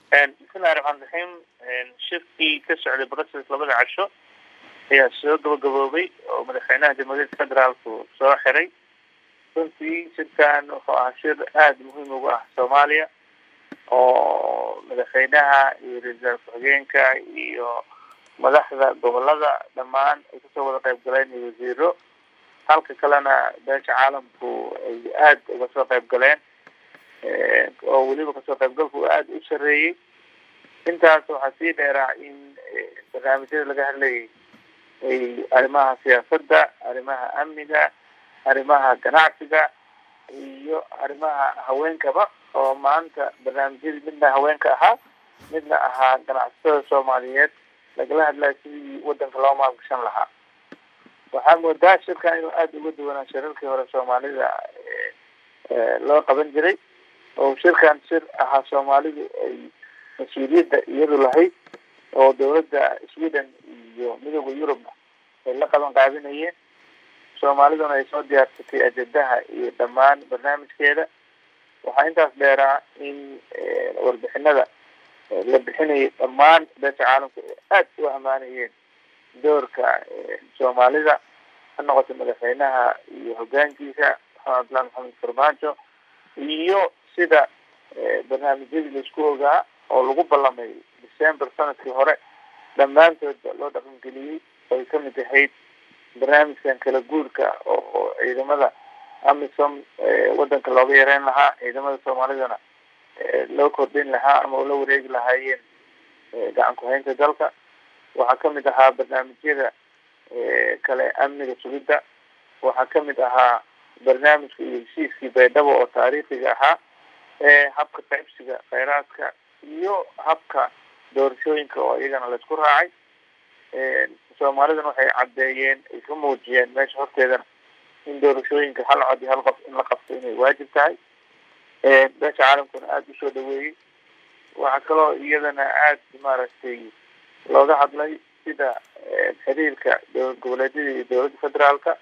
bismillahi raxmaan raxiim shirkii ka socday brussels labada casho ayaa soo gabagaboobay oo madaxweynaha jamhuuriyadda federaalku soo xiray runtii shirkan wuxuu ahaa shir aada muhiim ugu ah soomaaliya oo madaxweynaha iyo ra-iisul ku-xigeenka iyo madaxda gobolada dhammaan ay kasoo wada qayb galeen iyo wasiiro halka kalena beesha caalamku ay aada uga soo qayb galeen oo weliba kasoo qaybgalku aada u sareeyey intaas waxaa sii dheeraa in barnaamijyada laga hadlayay ay arrimaha siyaasadda arrimaha amniga arrimaha ganacsiga iyo arrimaha haweenkaba oo maanta barnaamijyadii midna haweenka ahaa midna ahaa ganacsatada soomaaliyeed lagala hadlayo sidii wadanka loo maalgashan lahaa waxaa moodaa shirkan inuu aada uga duwanaa shirarkii hore soomaalida loo qaban jiray oo shirkan shir ahaa soomaalidu ay mas-uuliyadda iyadu lahayd oo dawladda sweden iyo midooda yurubna ay la qaban qaabinayeen soomaaliduna ay soo diyaarsatay ajendaha iyo dhammaan barnaamijkeeda waxaa intaas dheeraa in warbixinada la bixinayay dhammaan beesha caalamku ay aada u amaanayeen doorka soomaalida ha noqoto madaxweynaha iyo hogaankiisa maxamed abdullahi maxamed farmaajo iyo sida barnaamijyadii laisku ogaa oo lagu ballamay december sanadkii hore dhammaantoodba loo dhaqangeliyey ay kamid ahayd barnaamijkan kala guurka oo ciidamada amisom wadanka looga yareyn lahaa ciidamada soomaalidana loo kordhin lahaa ama ula wareegi lahaayeen gacan ku-haynta dalka waxaa kamid ahaa barnaamijyada kale amniga sugidda waxaa kamid ahaa barnaamijka iyo heshiiskii baydhabo oo taariikhiga ahaa habka qaybsiga kheyraadka iyo habka doorashooyinka oo iyagana laisku raacay soomaalidana waxay caddeeyeen ay ka muujiyeen meesha horteedana in doorashooyinka hal cod iyo hal qof in la qabto inay waajib tahay beesha caalamkuna aada usoo dhaweeyey waxaa kaloo iyadana aada maaragtay looga hadlay sida xiriirka dowlad goboleedyada iyo dowladda federaalka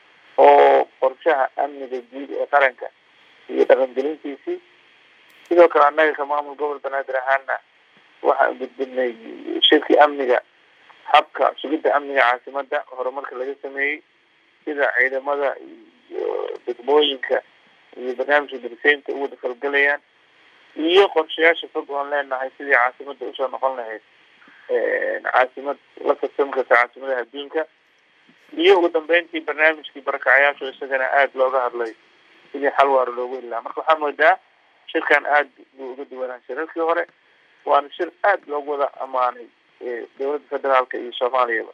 oo qorshaha amniga guud ee qaranka iyo dhaqangelintiisii sidoo kale annaga ka maamul gobol banaadir ahaana waxaan gudbinay shirkii amniga habka sugidda amniga caasimada horumarka laga sameeyey sida ciidamada iyo degmooyinka iyo barnaamijka dariseynta u wada falgelayaan iyo qorshayaasha fog oon leenahay sidii caasimada usoo noqon lahayd caasimad la tartami karta caasimadaha adduunka iyo ugu dambeyntii barnaamijkii barakacayaashu isagana aada looga hadlay sidii xal waaro loogu heli lahaa marka waxaa moodaa shirkan aada buu uga duwanaa shirarkii hore waana shir aada loogu wada amaanay dowladda federaalka iyo soomaaliyaba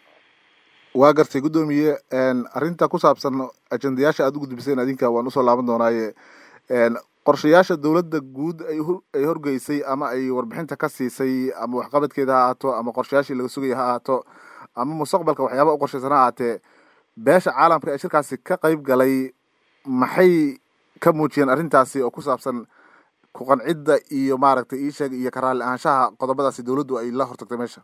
waa gartay guddoomiye arrinta ku saabsan ajendayaasha aada u gudbiseen adinka waan usoo laaban doonaaye qorshayaasha dowladda guud ay ay horgeysay ama ay warbixinta ka siisay ama waxqabadkeeda ha ahaato ama qorshayaashii laga sugaya ha ahaato ama mustaqbalka waxyaaba u qorshaysan ha ahaatee beesha caalamka ee shirkaasi ka qeyb galay maxay ka muujiyeen arrintaasi oo ku saabsan ku-qancidda iyo maaragtay iisheeg iyo ka raalli ahaanshaha qodobadaasi dowladdu ay la hortagtay meesha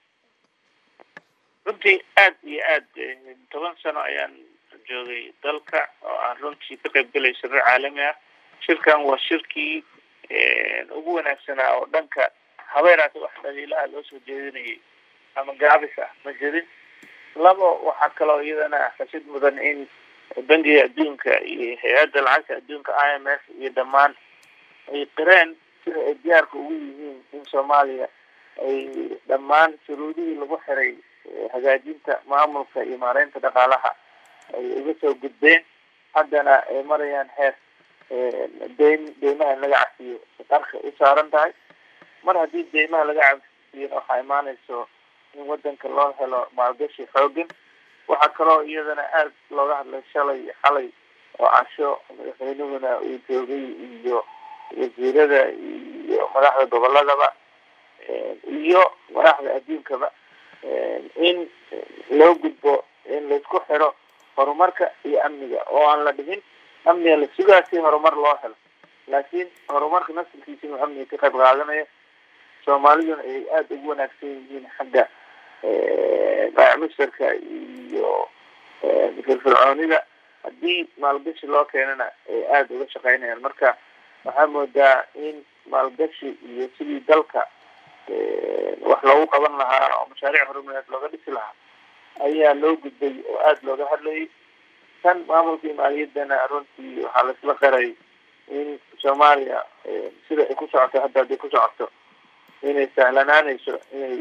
runtii aada iyo aada toban sano ayaan joogay dalka oo aan runtii ka qayb galay shirar caalami ah shirkan waa shirkii ugu wanaagsanaa oo dhanka habeeraasi wax dhaliilaha loo soo jeedinayay ama gaabis ah ma jirin labo waxaa kaloo iyadana xasid mudan in bangiga adduunka iyo hay-adda lacagta adduunka i m f iyo dhammaan ay qireen sida ay diyaarka ugu yihiin in soomaaliya ay dhammaan shuruudihii lagu xiray hagaajinta maamulka iyo maareynta dhaqaalaha ay uga soo gudbeen haddana ay marayaan heer deyn deymaha in laga cafiyo qarka u saaran tahay mar haddii deymaha laga cafiyona waxaa imaanayso in wadanka loo helo maalgashi xoogan waxaa kaloo iyadana aada looga hadlay shalay xalay oo casho madaxweynahuna uu joogay iyo wasiirada iyo madaxda goboladaba iyo madaxda adduunkaba in loo gudbo in laisku xiro horumarka iyo amniga oo aan la dhigin amniga la sugaa si horumar loo helo laakiin horumarka nasilkiisa inuu amniga ka qayb qaadanayo soomaaliduna ay aada ugu wanaagsan yihiin xagga baacimusharka iyo firfircoonida haddii maalgashi loo keenana ay aada uga shaqeynayaan marka waxaa moodaa in maalgashi iyo sidii dalka wax loogu qaban lahaa oo mashaariic horumareed looga dhisi lahaa ayaa loo gudbay oo aada looga hadlayay tan maamulkii maaliyaddana runtii waxaa laisla qaray in soomaaliya sida ay ku socoto hadda hadday ku socoto inay sahlanaanayso inay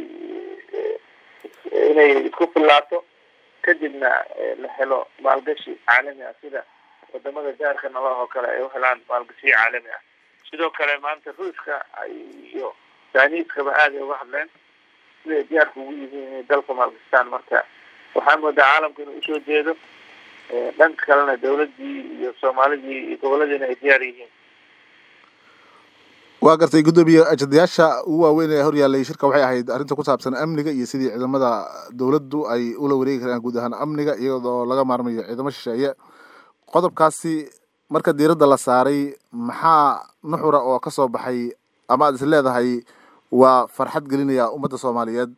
inay isku fillaato kadibna la helo maalgashi caalami ah sida wadamada jaarka nalaha oo kale ay u helaan maalgashiyo caalami ah sidoo kale maanta ruushka iyo janiiskaba aada ay uga hadleen siday diyaarka ugu yihiin inay dalka maalgashtaan marka waxaa moodaa caalamka inuu usoo jeedo dhanka kalena dawladdii iyo soomaalidii iyo goboladiina ay diyaar yihiin waa gartay guddoomiye ajendayaasha ugu waaweyn ee horyaalay shirka waxay ahayd arrinta ku saabsan amniga iyo sidii ciidamada dawladdu ay ula wareegi karaan guud ahaan amniga iyadoo laga maarmayo ciidamo shisheeye qodobkaasi marka diiradda la saaray maxaa nuxura oo ka soo baxay ama aad is leedahay waa farxad gelinaya ummadda soomaaliyeed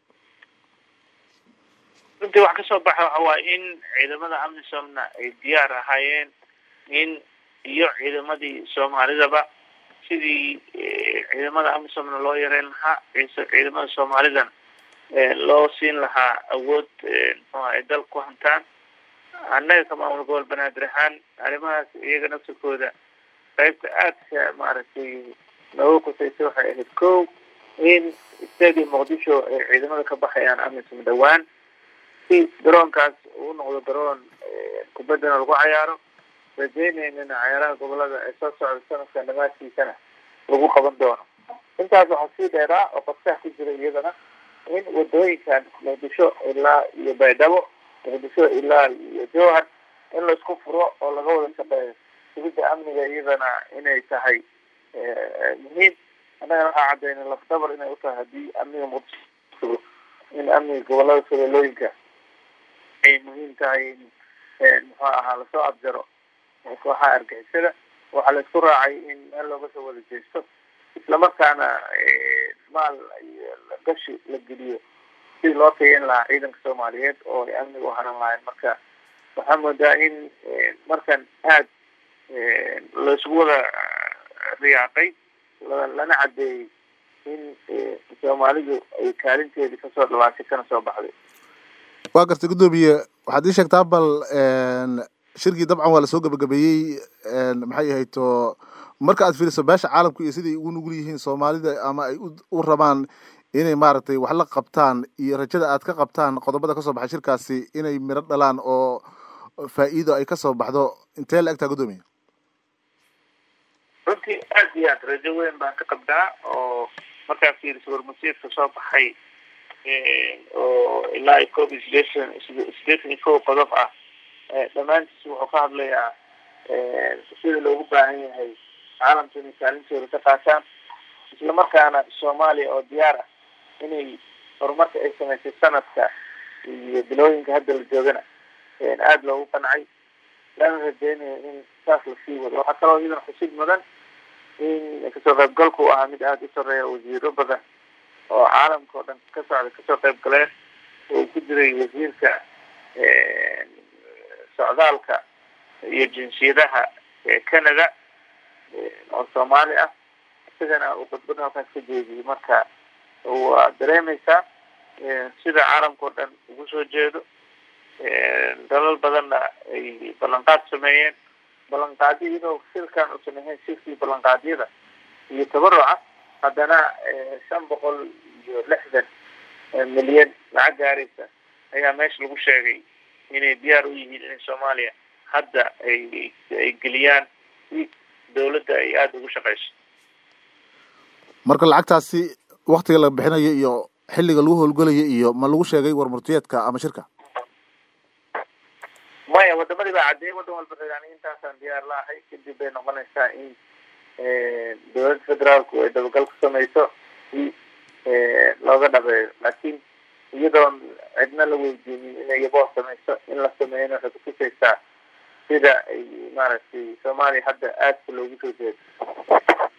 runtii wax kasoo baxa waxa waaye in ciidamada amisomna ay diyaar ahaayeen in iyo ciidamadii soomaalidaba sidii ciidamada amisomna loo yareyn lahaa ciidamada soomaalidan loo siin lahaa awood muxuu ay dal ku hantaan annaga ka maamul gobol banaadir ahaan arrimahaas iyaga nafsikooda qaybta aadka maaragtay nooga kusaysa waxay ahayd ko in stadium muqdisho ay ciidamada ka baxayaan amisom dhawaan si garoonkaas uu noqdo garoon kubaddana lagu cayaaro rajeyneynana cayaaraha gobolada ee soo socda sanadka dhamaadkiisana lagu qaban doono intaas waxaa sii dheeraa oo qabsaha ku jira iyadana in wadooyinkan muqdisho ilaa iyo baydhabo muqdisho ilaa iyo jowhar in laisku furo oo laga wada shaqeeyo sugidda amniga iyadana inay tahay muhiim annagana waxaa caddaynay lafdabar inay utahay haddii amniga muqdisho in amniga gobolada soloolooyinka ay muhiim tahay in muxuu ahaa lasoo abjaro kooxaha argixisada waxaa la isku raacay in meel looga soo wada jeesto islamarkaana maal gashi la geliyo sidii loo tayeyn lahaa ciidanka soomaaliyeed oo ay amniga u haran lahayn marka waxaa moodaa in markan aad laisugu wada riyaaqay lana caddeeyey in soomaalidu ay kaalinteedii kasoo dhawaashay kana soo baxday waa gartay guddoomiye waxaad ii sheegtaa bal shirkii dabcan waa lasoo gabagabeeyey maxay ahayd to marka aad fiiriso beesha caalamka iyo siday ugu nugul yihiin soomaalida ama ay u rabaan inay maaragtay wax la qabtaan iyo rajada aad ka qabtaan qodobada kasoo baxay shirkaasi inay miro dhalaan oo faa'iido ay kasoo baxdo intee la egtaa guddoomiye runtii aad iyo aad rajo weyn baan ka qabnaa oo markaa fiiriso warmasiirka soo baxay oo ilaa iyo koob iyo sideetan sideetan iyo kow qodob ah dhammaantiis wuxuu ka hadlayaa sida loogu baahan yahay caalamka inay kaalintooda ka qaataan isla markaana soomaaliya oo diyaar ah inay horumarka ay samaysay sanadka iyo bilooyinka hadda la joogana aada loogu qancay lana rajeynayo in saas lasii wado waxaa kaloo iyadana xusid mudan in kasoo qaybgalku u ahaa mid aada u sareeya wasiiro badan oo caalamka oo dhan ka socda kasoo qayb galeen oo ku jiray wasiirka socdaalka iyo jinsiyadaha canada oo soomaali ah isagana uu khudbad halkaas ka jeediyey marka waa dareemeysaa sida caalamka oo dhan ugu soo jeedo dalal badanna ay ballanqaad sameeyeen ballanqaadyo iyadoo shirkan uusan ahayn shirkii ballanqaadyada iyo tabaruca haddana shan boqol iyo lixdan milyan lacag gaaraysa ayaa meesha lagu sheegay inay diyaar u yihiin in soomaaliya hadda ay ay geliyaan si dawladda ay aada ugu shaqeyso marka lacagtaasi waktiga la bixinayo iyo xilliga lagu howlgelayo iyo ma lagu sheegay warmurtiyeedka ama shirka maya wadamadii baa caddeeyay waddan walba reeani intaasaan diyaar la ahay kadib bay noqonaysaa in dowladda federaalku ay dabagal ku sameyso si looga dhabeeyo laakiin iyadoon cidna la weydiinin inay yaboo sameyso in la sameeyana waxay kutusaysaa sida ay maaragtay soomaaliya hadda aadka loogu soo jeedo